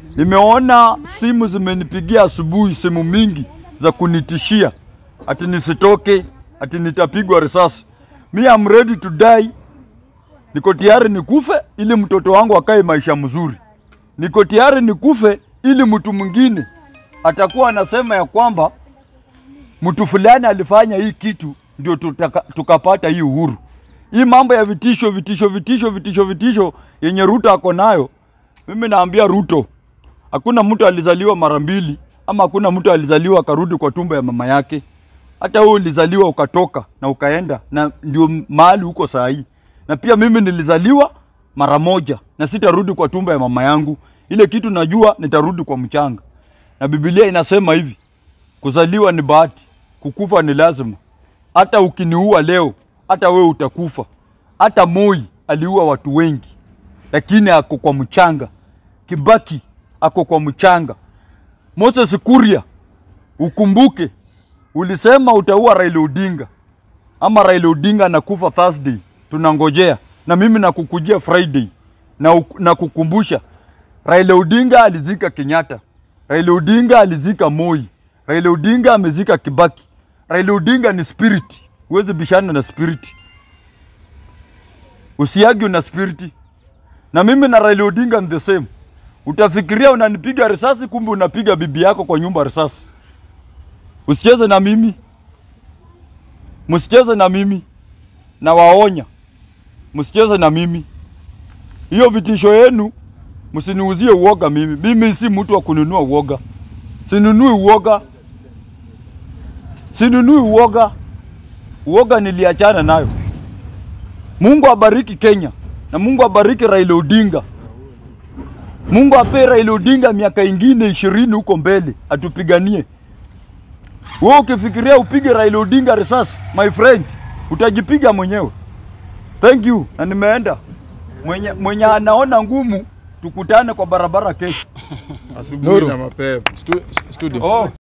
Nimeona simu zimenipigia asubuhi, simu mingi za kunitishia ati nisitoke, ati nitapigwa risasi. Mi am ready to die. Niko tayari nikufe ili mtoto wangu akae maisha mzuri. Niko tayari nikufe ili mtu mwingine atakuwa anasema ya kwamba mtu fulani alifanya hii kitu ndio tutaka, tukapata hii uhuru. Hii mambo ya vitisho vitisho vitisho vitisho vitisho yenye Ruto ako nayo, mimi naambia Ruto, hakuna mtu alizaliwa mara mbili, ama hakuna mtu alizaliwa akarudi kwa tumbo ya mama yake. Hata wewe ulizaliwa ukatoka na ukaenda, na ndio mahali huko saa hii. Na pia mimi nilizaliwa mara moja na sitarudi kwa tumbo ya mama yangu. Ile kitu najua nitarudi kwa mchanga, na Biblia inasema hivi, kuzaliwa ni bahati, kukufa ni lazima. Hata ukiniua leo, hata wewe utakufa. Hata Moi aliua watu wengi, lakini ako kwa mchanga. Kibaki ako kwa mchanga. Moses Kuria, ukumbuke ulisema utaua Raila Odinga, ama Raila Odinga anakufa Thursday, tunangojea na mimi nakukujia Friday na, uk- na kukumbusha Raila Odinga alizika Kenyatta, Raila Odinga alizika Moi, Raila Odinga amezika Kibaki. Raila Odinga ni spirit, huwezi bishana na spirit, usiagi na spirit. Na mimi na Raila Odinga ni the same. Utafikiria unanipiga risasi, kumbe unapiga bibi yako kwa nyumba risasi. Usicheze na mimi, msicheze na mimi, na waonya, msicheze na mimi. Hiyo vitisho yenu msiniuzie uoga mimi. Mimi si mtu wa kununua uoga, sinunui uoga, sinunui uoga. Uoga niliachana nayo. Mungu abariki Kenya na Mungu abariki Raila Odinga. Mungu ape Raila Odinga miaka ingine ishirini huko mbele atupiganie. Wewe ukifikiria upige Raila Odinga risasi, my friend, utajipiga mwenyewe. Thank you, na nimeenda. Mwenye, mwenye anaona ngumu tukutane kwa barabara kesho. asubuhi Nuru. na mapema. Stu, studio. Oh.